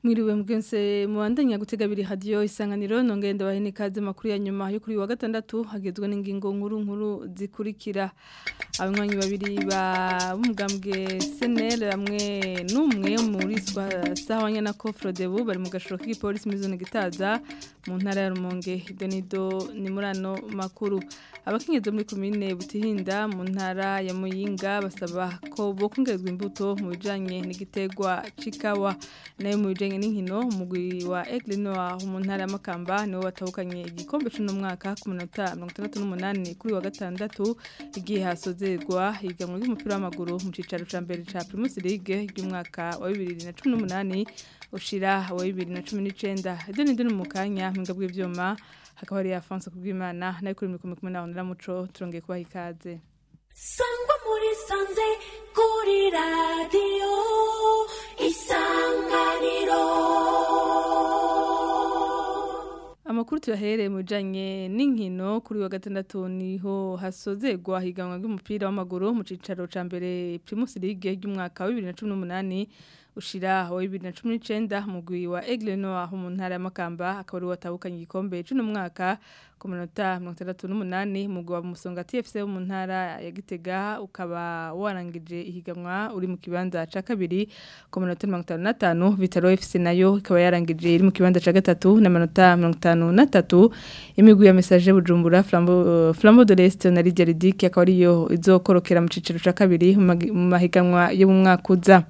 Mwiriwe mwense muandanya gutega biri radio isanganiro nongende bahene kaze makuru ya nyuma yo kuri wa gatandatu hagezwe n'ingingo nkuru nkuru zikurikira abanywanyi babiri ba umugambwe SNL hamwe numwe muri sahwanya na Kofrodebu bari mu gashoro k'ipolisi mu zone gitaza mu ntara ya Rumonge Denido ni murano makuru abakinyezo muri commune Butihinda mu ntara ya Muyinga basaba ko bokongerezwa imbuto mu bijanye n'igitegwa cikawa nayo mu bijanye n'inkino umugwi wa Eglino wa mu ntara ya Makamba niwo watahukanye igikombe cy'uno mwaka ku minota 68 kuri wa gatandatu igihe hasozerwa higanwa ry'umupira w'amaguru mu cicaro ca mbere ca Primus League y'umwaka wa 2018 ushira wa 2019 ibyo ni ndino mu kanya mpinga bw'ivyuma hakaba hari Afonso kubwimana nayo kuri mikumi kumwe na Honora Muco turongeye kubaha ikaze sangwa muri sanze kuri radiyo isanganiro Amakuru tuyahereye mu bijanye n'inkino kuri wa gatandatu niho hasozerwa higanwa ry'umupira w'amaguru mu cicaro ca mbere Primus League y'umwaka wa 2018 ushira wa 2019 mugwi wa Aigle Noir mu ntara ya Makamba akaba ari watabukanye igikombe cy'uno mwaka ku minota 68 mugwi wa Musonga TFC mu ntara ya Gitega ukaba warangije ihiganwa uri mu kibanza ca kabiri ku minota 55 Vitaro FC nayo ikaba yarangije iri mu kibanza ca gatatu na minota 53 imigwi ya Message Bujumbura Flambeau uh, Flambeau de l'Est na Lydia Ridic akaba ariyo izokorokera mu ciciro ca kabiri mu mahiganwa yo mu mwaka uza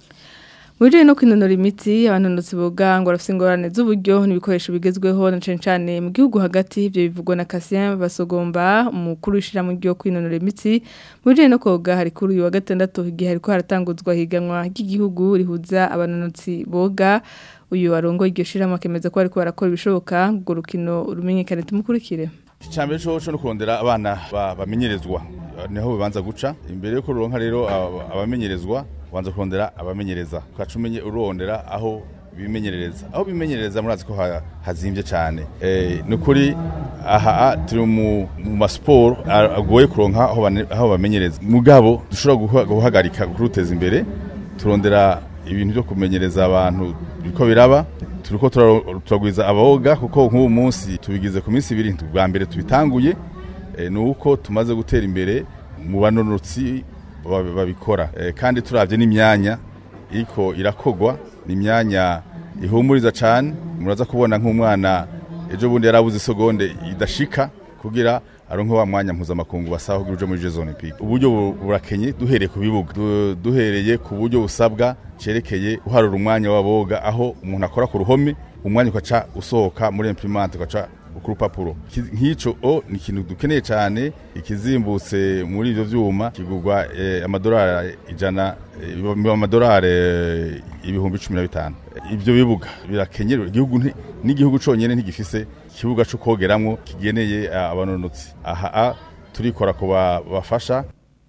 Mujye no kwinonora imitsi abanonotsi boga ngo arafite ingorane z'uburyo n'ibikoresho bigezweho na cyane cyane mu gihugu hagati ibyo bivugwa na Cassien basogomba umukuru wishira mu gihe kwinonora imitsi mujye no koga hari kuri uyu wa gatandatu igihe hariko haratanguzwa higanwa ry'igihugu rihuza abanonotsi boga uyu arongo iryo shiramo akemeza ko ariko barakora ibishoboka ngo rukino rumenyekane tumukurikire Icambere cyo cyo kurondera abana bamenyerezwa niho bibanza guca imbere yuko ruronka rero abamenyerezwa wanza kurondera abamenyereza ukaca umenye urondera aho bimenyerereza aho bimenyerereza murazi ko hazimbye cyane ni ukuri aha turi mu masiporo agoye kuronka aho bamenyereza mugabo dushobora guhagarika kuruteza imbere turondera ibintu byo kumenyereza abantu biko biraba turiko turagwiza aboga kuko nk'ubu munsi tubigize ku minsi ibiri bwa mbere tubitanguye ni uko tumaze gutera imbere mu banonotsi babikora kandi turabye n'imyanya iriko irakogwa ni imyanya ihumuriza cyane muraza kubona nk'umwana ejo bundi yarabuze isegonde idashika kugira aronke wa mwanya mpuzamakungu basaba kugira uje muri Jeux Olympiques uburyo burakenye duhereye ku bibuga duhereye ku buryo busabwa cerekeye uharura umwanya w'aboga aho umuntu akora ku ruhome umwanya ukaca usohoka muri imprimante ukaca ku rupapuro nk'icyo o ni ikintu dukeneye cyane ikizimbutse muri ibyo byuma kigurwa amadolari ijana amadolari ibihumbi cumi na bitanu ibyo bibuga birakenye n'igihugu cyonyine ntigifise ikibuga cyo kogeramo kigeneye abanonotsi aha turikora ku bafasha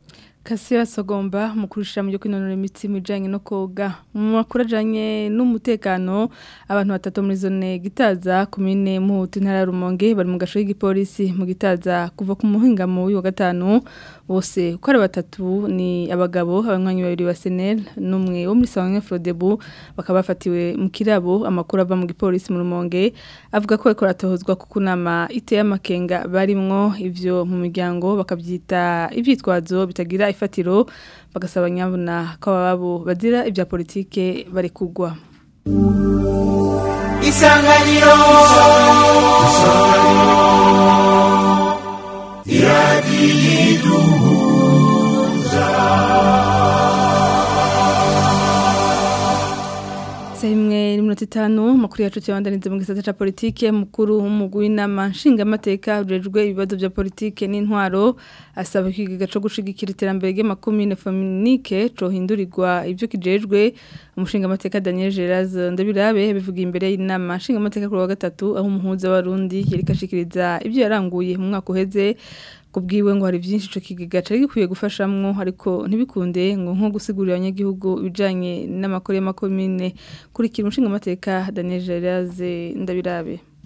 Kasira Sogomba mu kurusha mu kwinonora imitsi mu bijanye no koga mu makuru ajanye n'umutekano abantu batatu muri zone gitaza komine muhutu ntara Rumonge bari mu gasho y'igipolisi mu gitaza kuva ku muhinga mu wa gatanu bose uko ari batatu ni abagabo abanywanyi babiri ba SNL n'umwe wo muri Sangwe Frodebu bakaba bafatiwe mu kirabo amakuru ava mu gipolisi mu Rumonge avuga ko ariko ratohozwa kuko nama iteye amakenga barimwo ivyo mu miryango bakavyita ivyitwazo bitagira ifatiro bagasaba nyabuna ko ababo bazira ibya politike bari kugwa isanganiro iradiyiduhuza imwe n'iminota itanu makuru yacu cyabandaniza mu gisata ca politike mukuru w'umugwi w'inama nshingamateka ujejwe ibibazo bya politike n'intwaro asaba ikigaga co gushigikira iterambere ry'amakomine feminike cohindurirwa ivyo kijejwe umushingamateka Daniel Geraz Ndabirabe bivuga imbere y'inama nshingamateka kuri wa gatatu aho umuhuza w'arundi yereka ashikiriza ivyo yaranguye mu mwaka uheze kubwiwe ngo hari byinshi ico kigega cari gikwiye gufashamwo ariko ntibikunde ngo nko gusigurira abanyagihugu ibijanye n'amakuru y'amakomine kurikira umushinga amateka Daniel Geraze ndabirabe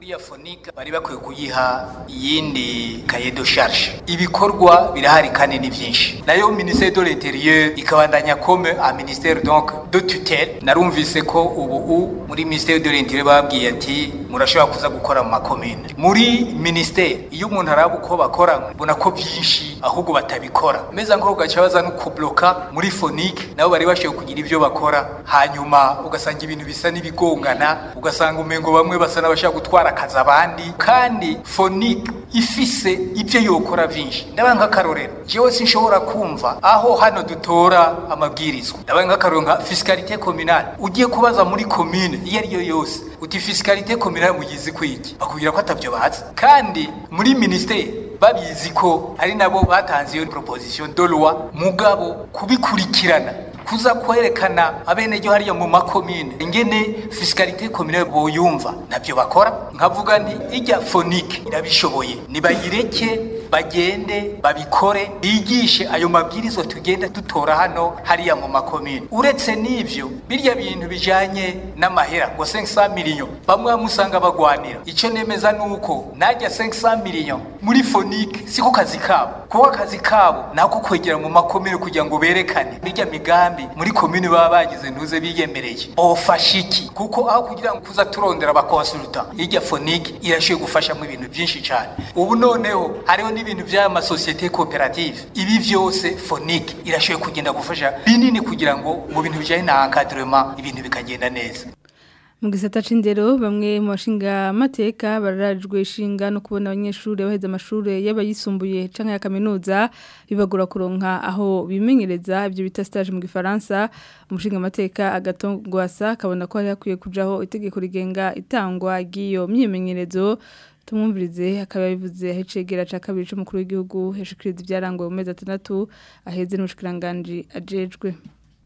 buriya fonika bari bakwiye kuyiha iyindi kaye de charge ibikorwa birahari kandi ni byinshi nayo ministère de l'intérieur ikabandanya comme a ministère donc de tutelle narumvise ko ubu u muri ministère de l'intérieur babwiye ati murashobora kuza gukora mu makomine muri ministère iyo umuntu araba uko bakora mbona ko byinshi ahubwo batabikora meza nko gaca baza no kubloka muri fonike nabo bari bashoboye kugira ibyo bakora hanyuma ugasanga ibintu bisa n'ibigongana ugasanga umengo bamwe basa n'abashaka gutwara akazi abandi kandi fonike ifise ibyo yokora byinshi ndabaye nk'akarorero jewe sinshobora kumva aho hano dutora amabwirizwa ndabaye nk'akarorero nka fiscalité communale ugiye kubaza muri commune iyo ari yo yose uti fiscalité communale muyizi kwiki bakubwira ko atavyo bazi kandi muri ministère babizi ko ari nabo batanze iyo proposition de loi mugabo kubikurikirana kuza kwerekana abenegihugu hariya mu makomine ingene fiscalité communale boyumva nabyo bakora nkavuga nti ijya fonike irabishoboye nibayireke bagende babikore bigishe ayo mabwirizwa tugenda dutora hano hariya mu makomine uretse n'ivyo birya bintu bijanye n'amahera ngo 500 million bamwe bamusanga bagwanira ico nemeza nuko najya 500 million muri fonike siko kazi kabo kuko akazi kabo nako kwegera mu makomine kugira ngo berekane birya migambi muri komine baba bagize ntuze biyemereye bofasha iki kuko aho kugira ngo kuza turondera abakonsulta irya fonike irashoboye gufashamo ibintu byinshi cyane ubu noneho hariho n'ibintu by'aya masosiyete koperative ibi byose fonike irashoboye kugenda gufasha binini kugira ngo mu bintu bijyanye na encadrement ibintu bikagenda neza mu gisata c'indero bamwe mu bashinga amateka bararajwe ishinga no kubona abanyeshuri baheze amashuri y'abayisumbuye canke ya kaminuza bibagura kuronka aho bimenyereza ibyo bita stage mu gifaransa umushinga amateka agatongwasa kabona ko hari hakwiye kujaho itegeko rigenga itangwa ry'iyo myimenyerezo tumwumvirize akaba yabivuze ahicegera ca kabiri c'umukuru w'igihugu heshikiriza ibyarangoye mu mezi atandatu aheze n'umushikiranganji ajejwe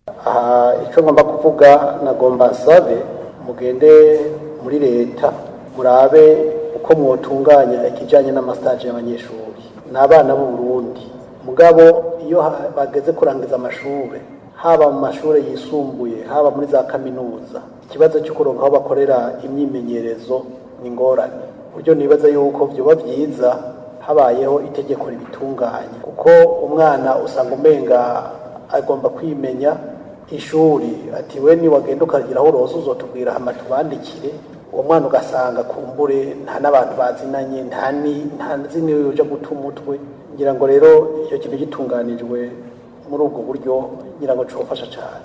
aha icyo ngomba kuvuga nagomba nsabe mugende muri leta murabe uko mwotunganya ikijyanye n'amasitaje y'abanyeshuri ni abana b'u Burundi mugabo iyo bageze kurangiza amashuri haba mu mashuri yisumbuye haba muri za kaminuza ikibazo cyo kuronka aho bakorera imyimenyerezo ni ingorane buryo nibaza yuko byaba byiza habayeho itegeko ribitunganya kuko umwana usanga umenga agomba kwimenya ishuri ati we niwagenda ukagira aho uroza uzotubwira hama tubandikire uwo mwana ugasanga kumbure nta n'abantu bazinanye nta nzi niwe uja guta umutwe ngira ngo rero icyo kintu gitunganijwe muri ubwo buryo ngira ngo cofasha cyane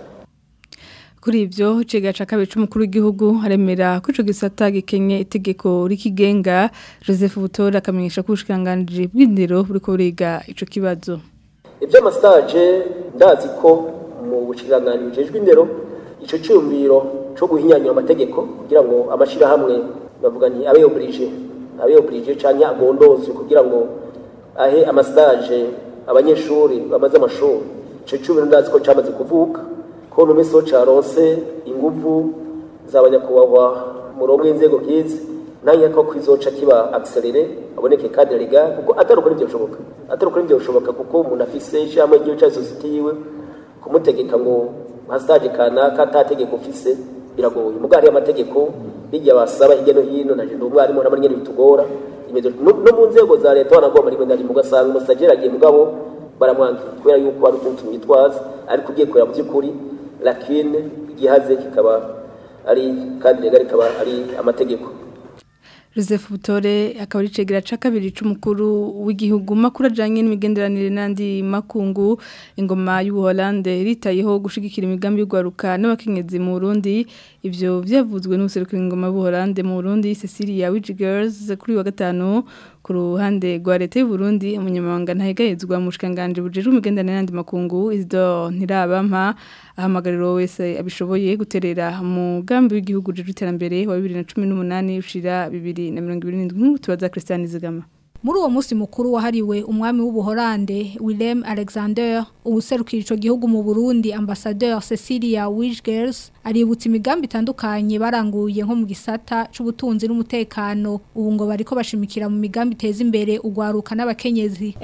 kuri ivyo cega ca kabiri c'umukuru w'igihugu haremera ko ico gisata gikenye itegeko rikigenga Joseph Butora akamenyesha ko ubushikiranganji bw'indero buriko buriga ico kibazo ivy'amastage ndazi ko mu bushikiranganje bujejwe indero ico cyumviro cyo guhinyanya amategeko kugira ngo amashirahamwe bavuga nti abe oblige abe oblige canke agondozwe kugira ngo ahe amastage abanyeshuri bamaze amashuri ico cyumviro ndazi ko cyamaze kuvuka ko no miso caronse inguvu z'abanyakubahwa murongo inzego bwize nanya ko kwizoca kiba accelere aboneke kandi legal kuko atari ukuri byo bishoboka atari ukuri byo bishoboka kuko umuntu afise ishyamba ry'igihugu cya sosiyete yiwe kumutegeka ngo nka stage kanaka atategeko ufise biragoye muga hariyo amategeko bijya basaba hirya no hino naje ndi umwarimu nabo nyene bitugora no mu nzego za leta wanagomba rimwe na rimwe ugasanga umusajeri agiye mugabo baramwangira kubera yuko hari utuntu tumwitwaza ariko ugiye kureba mu by'ukuri lakine igihaze kikaba ari kandi rega rikaba ari amategeko Joseph Butore akaba ari cegera ca kabiri c'umukuru w'igihugu makuru ajanye n'imigenderanire n'andi makungu ingoma y'u Hollande ritayeho gushigikira imigambi y'ugwaruka n'abakenyezi mu Burundi ivyo vyavuzwe n'userukira ingoma y'u Hollande mu Burundi Cecilia Wigirls kuri wa gatanu ku ruhande rwa leta y'u Burundi umunyamabanga ntahegayezwa mu bushikanganje bujejwe imigenderanire n'andi makungu Isidore Ntirabampa ahamagariro wese abishoboye guterera umugambi w'igihugu jeje iterambere wa 2018 ushira 2027 nk'uko tubaza Christian Zigama muri uwo munsi mukuru wahariwe umwami w'ubuholande Willem Alexander ubuserukira ico gihugu mu Burundi ambassadeur Cecilia Wijgers aributsa imigambi itandukanye baranguye nko mu gisata c'ubutunzi n'umutekano ubu ngo bariko bashimikira mu migambi iteza imbere ugwaruka n'abakenyezi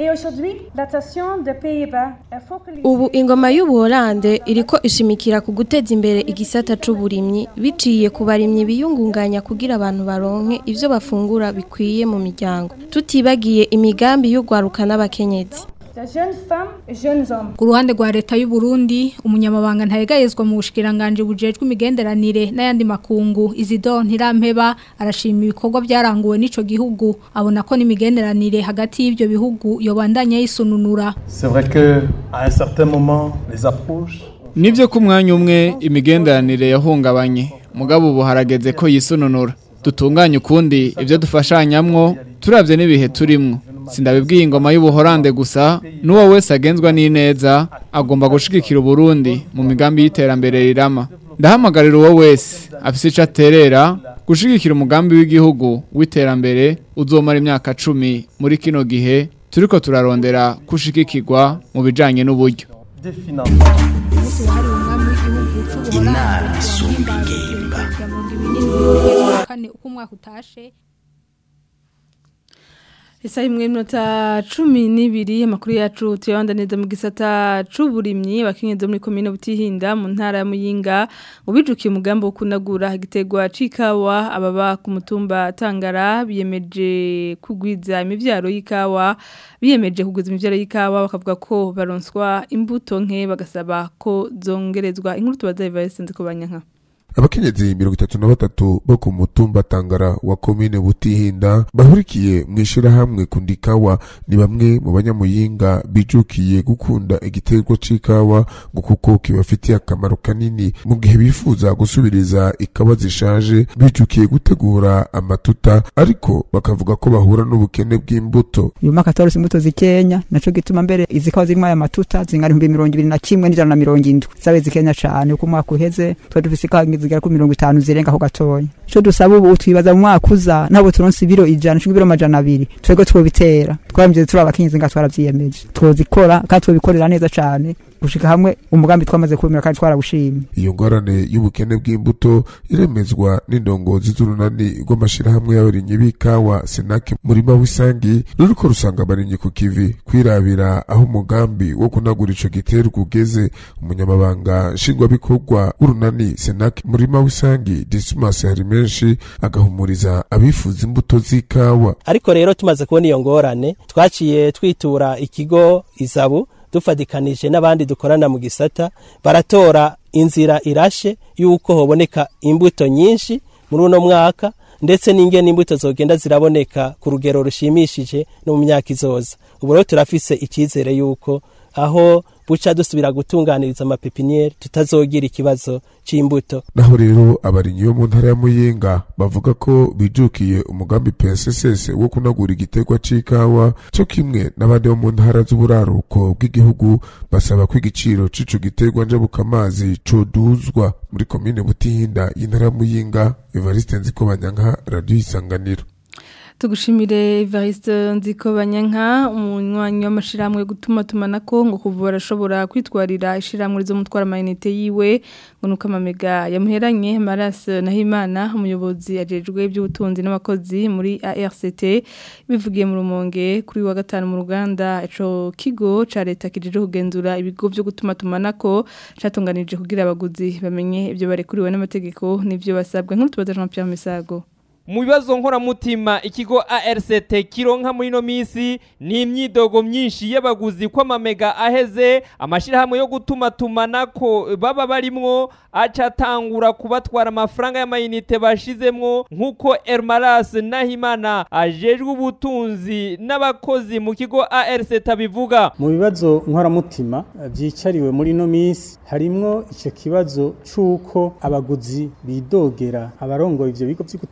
ubu ingoma y'ubuholande iriko ishimikira ku guteza imbere igisata c'uburimyi biciye ku barimyi biyungunganya kugira abantu baronke ivyo bafungura bikwiye mu miryango tutibagiye imigambi y'ugwaruka n'abakenyezi ku ruhande rwa leta y'u Burundi umunyamabanga ntayegayezwa mu bushikiranganje bujejwe imigenderanire n'ayandi makungu Isidore Ntirampeba arashima ibikorwa byaranguwe n'ico gihugu abona ko n'imigenderanire hagati y'ivyo bihugu yobandanya yisununura C'est vrai que à un certain moment les approches Nivyo ku mwanya umwe imigenderanire yahungabanye mugabo ubu harageze ko yisununura dutunganye ukundi ibyo dufashanyamwo turavye n'ibihe turimwo sindabibwiye ingoma y'ubuhorande gusa n'uwo wese agenzwa n'ineza agomba gushigikira uburundi mu migambi y'iterambere rirama ndahamagarira uwo wese afise ico aterera gushigikira umugambi w'igihugu w'iterambere uzomara imyaka cumi muri kino gihe turiko turarondera kushigikirwa mu bijanye n'uburyo inama isumba ingimba kane uko umwaka utashe Isa imwe minota cumi n'ibiri amakuru yacu tuyabanda neza mu gisata c'uburimyi bakinyezo muri komine butihinda mu ntara ya Muyinga ubijukiye umugambi wo kunagura igitegwa c'ikawa ababa ku mutumba Tangara biyemeje kugwiza imivyaro y'ikawa biyemeje kugwiza imivyaro y'ikawa bakavuga ko baronswa imbuto nke bagasaba ko zongerezwa inkuru tubaza Evariste Nzikobanyanka abakenyezi mirongo itatu na batatu bo ku mutumba tangara wa komine butihinda bahurikiye mu ishirahamwe kundikawa ni bamwe mu banyamuyinga bijukiye gukunda igiterwa c'ikawa ngo kuko kibafitiye akamaro kanini mu gihe bifuza gusubiriza ikawa zishaje bijukiye gutegura amatuta ariko bakavuga ko bahura n'ubukene bw'imbuto uyu mwaka torose imbuto zikenya naco gituma mbere izi kawa zirimo aya matuta zingana ibihumbi mirongo ibiri na kimwe n'ijana na mirongo indwi zabe zikenya cane uko umwaka uheze twari dufise ikawa zigera kuri mirongo itanu zirenga ho gatoya ico dusaba ubu twibaza mu mwaka uza ntabwo turonse ibiro ijana cumi ibiro amajana abiri twebwe twobitera twaramvye turi abakenyezi nga twaravyiyemeje twozikora kandi twobikorera neza cane gushika hamwe umugambi twamaze kubimira kandi twarabushimye iyo ngorane y'ubukene bw'imbuto iremezwa n'indongozi z'urunani rw'amashirahamwe y'abarimyi b'ikawa senake murima w'isangi ruriko rusanga abarimyi ku kivi kwirabira aho umugambi wo kunagura ico giterwa ugeze umunyamabanga nshingwabikorwa w'urunani senake murima w'isangi dismas hari menshi agahumuriza abifuza imbuto z'ikawa ariko rero tumaze kubona iyo ngorane twaciye twitura ikigo izabu dufadikanije n'abandi dukorana mu gisata baratora inzira irashe y'uko hoboneka imbuto nyinshi muri uno mwaka ndetse n'ingene imbuto zogenda ziraboneka ku rugero rushimishije no mu myaka izoza ubu rero turafise icyizere y'uko aho buca dusubira gutunganiriza amapepiniere tutazogira ikibazo c'imbuto naho rero abarinyi bo mu ntara ya muyinga bavuga ko bijukiye umugambi PSSS wo kunagura igiterwa c'ikawa cyo kimwe n'abandi bo mu ntara z'uburaruko bw'igihugu basaba ko igiciro c'ico giterwa njabukamazi coduzwa muri komine butihinda y'intara ya muyinga Evariste Nzikobanyanka radio isanganiro tugushimire Evariste Nzikobanyanka umunywanyi w'amashiramwe gutuma tumanako ngo kuvura ashobora kwitwarira ishiramwe zo mutwara amayinite yiwe ngo nuko amamega yamuheranye Maras Nahimana umuyobozi ajejwe iby'ubutunzi n'abakozi muri ARCT bivugiye mu rumonge kuri wa gatanu mu ruganda ico kigo ca leta kijeje kugenzura ibigo byo gutuma tumanako catunganije kugira abaguzi bamenye ibyo barekuriwe n'amategeko n'ivyo basabwa nk'utu tubaza Jean Pierre Misago mu bibazo nkoramutima ikigo ARCT kironka muri no misi ni imyidogo myinshi y'abaguzi ko amamega aheze amashirahamwe yo gutuma tumanako baba barimwo aca atangura kubatwara amafaranga y'amayinite bashizemwo nk'uko Ermaras Nahimana ajejwe ubutunzi n'abakozi mu kigo ARCT abivuga mu bibazo nkoramutima byicariwe muri no misi harimwo icyo kibazo c'uko abaguzi bidogera abarongoye ivyo bigo vyo gutuma tumana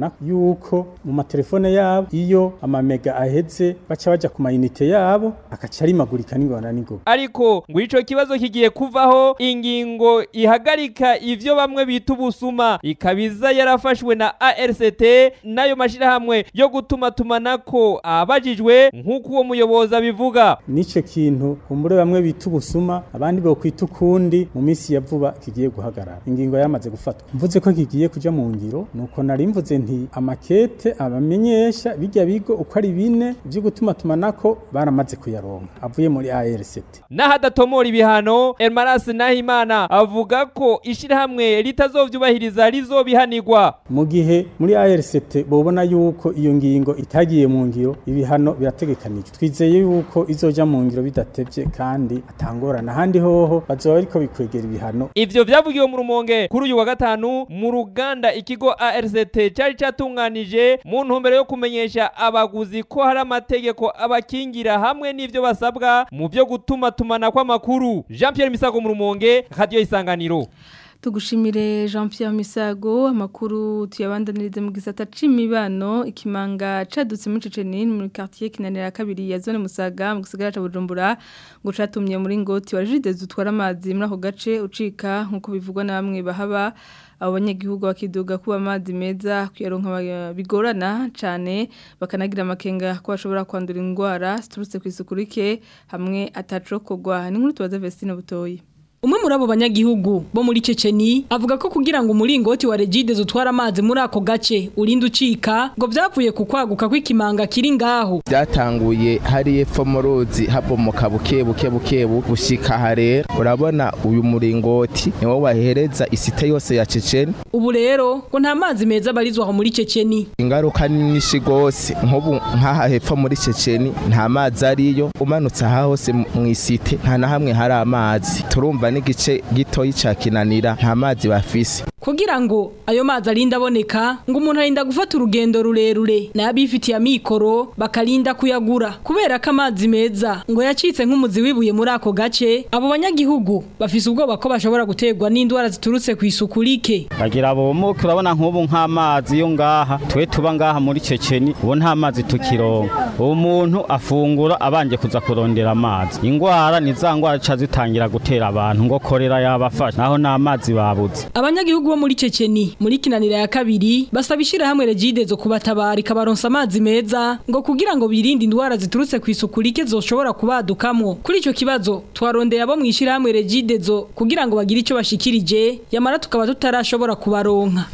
tumana yuko mu matelefone yabo iyo amamega aheze baca baja ku mayinite yabo akaca arimagurika n'ingona n'ingoga ariko ngo ico kibazo kigiye kuvaho ingingo ihagarika ivyo bamwe bita ubusuma ikabiza yarafashwe na ARCT nayo mashirahamwe yo gutuma tumanako abajijwe nk'uko uwo muyobozi abivuga nico kintu kumbure bamwe bita ubusuma abandi bo kwita ukundi mu minsi ya vuba kigiye guhagarara ingingo yamaze gufatwa mvuze ko kigiye kuja mu ngiro nuko nari mvuze nti amakete abamenyesha bijya bigo uko ari bine byo gutuma tumanako baramaze kuyaronka avuye muri ARCT n'ahadatomora ibihano Elmaras Nahimana avuga ko ishirahamwe ritazovyubahiriza rizobihanirwa mu gihe muri ARCT bobona yuko iyo ngingo itagiye mu ngiro ibihano birategekanijwe twizeye yuko izoja mu ngiro bidatevye kandi atangorana handi hoho bazoba ariko bikwegera ibihano ivyo vyavugiwe mu rumonge kuri uyu wa gatanu mu ruganda ikigo ARCT cari catunganije mu ntumbero yo kumenyesha abaguzi ko hari amategeko abakingira hamwe n'ivyo basabwa mu vyo gutuma tumana kw'amakuru Jean Pierre Misago mu rumonge radio isanganiro Tugushimire Jean Pierre Misago amakuru tuyabandanirize mu gisata c'imibano ikimanga cadutse muri Ceceni muri quartier kinanira kabiri ya zone Musaga mu gisagara ca Bujumbura ngo catumye muri ngoti wa Jide zutwara amazi muri ako gace ucika nkuko bivugwa na bamwe bahaba abo banyagihugu bakiduga kuba amazi meza kuyaronka bigorana cyane bakanagira amakenga ko bashobora kwandura indwara ziturutse ku isuku rike hamwe atacokogwa ni nkuru tubaza Vestine Butoyi Umwe muri abo banyagihugu bo muri Ceceni avuga ko kugira ngo umuringoti wa Regide zutwara amazi muri ako gace urinde ucika ngo byavuye ku kwaguka kw'ikimanga kiri ngaho byatanguye hari epfo mu ruzi habomoka buke buke buke gushika harera urabona uyu muringoti niwo wahereza isite yose ya Ceceni ubu rero ngo nta mazi meza barizwa aho muri Ceceni ingaruka ni nyinshi gose nk'ubu nk'aha hepfo muri Ceceni nta mazi ariyo umanutse aha hose mu isite nta na hamwe hari amazi turumva n'igice gitoyi ca kinanira nta mazi bafise kugira ngo ayo mazi arinde aboneka ngo umuntu arinda gufata urugendo rurerure n'abifitiye amikoro bakarinda kuyagura kubera ko amazi meza ngo yacitse nk'umuzi wibuye muri ako gace abo banyagihugu bafise ubwoba ko bashobora guterwa n'indwara ziturutse ku isuku rike bagira bomuke urabona nk'ubu nk'amazi yo ngaha twe tuba ngaha muri ceceni ubu nta mazi tukironka uwo muntu afungura abanje kuza kurondera amazi indwara ni za ndwara zica zitangira gutera abantu ngo korera yabafasha naho nta mazi babuze abanyagihugu bo muri Ceceni muri kinanira ya kabiri basaba ishirahamwe Regide zo kubatabara ikabaronsa amazi meza ngo kugira ngo birinde indwara ziturutse ku isuku rike zoshobora kubadukamwo kuri ico kibazo twarondeye abo mu ishirahamwe Regide zo kugira ngo bagire ico bashikirije yamara tukaba tutarashobora kubaronka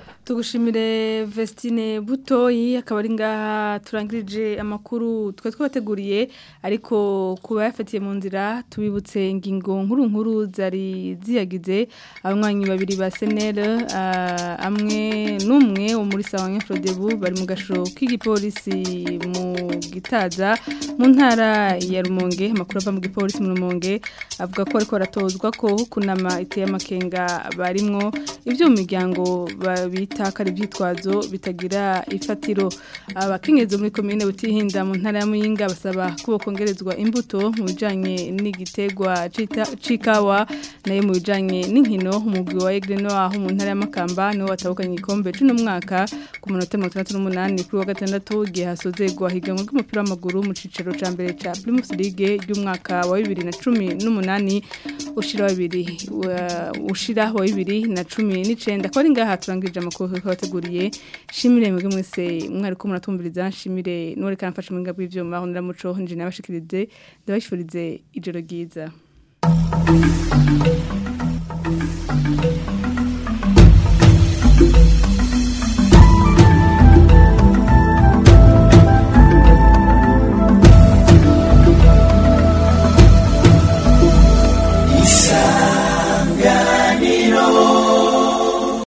Tugushimire Vestine Butoyi akaba ari ngaha turangirije amakuru twe twabateguriye ariko kuba yafatiye mu nzira tubibutse ingingo nkuru nkuru zari ziyagize abanywanyi babiri ba SNL amwe n'umwe wo muri Sawanya Frodebu bari mu gasho k'igipolisi mu gitaza mu ntara ya Rumonge amakuru ava mu gipolisi mu Rumonge avuga ko ariko baratozwa ko kunama iteye amakenga barimwo ibyo mu miryango babita kare byitwazo bitagira ifatiro abakenyezi muri komine butihinda mu ntara ya Muyinga basaba ko kongerezwa imbuto mu bijanye n'igitegwa cikawa nayo mu bijanye n'inkino umugwi wa Egreno aho mu ntara ya Makamba niwo watabukanye igikombe cy'uno mwaka ku munota 68 kuri wa gatandatu gihe hasozegwa higanwa ry'umupira w'amaguru mu cicaro ca mbere ca Primus League y'umwaka wa 2018 ushira wa 2 ushira wa 2019 ko ari ngaha turangirije amakuru twabateguriye shimire mwebwe mwese mwari ko muratumviriza shimire nore kanafasha mu ngabwe ivyuma aho ndiramuco nje nabashikirize ndabashifurize ijoro ryiza Thank you.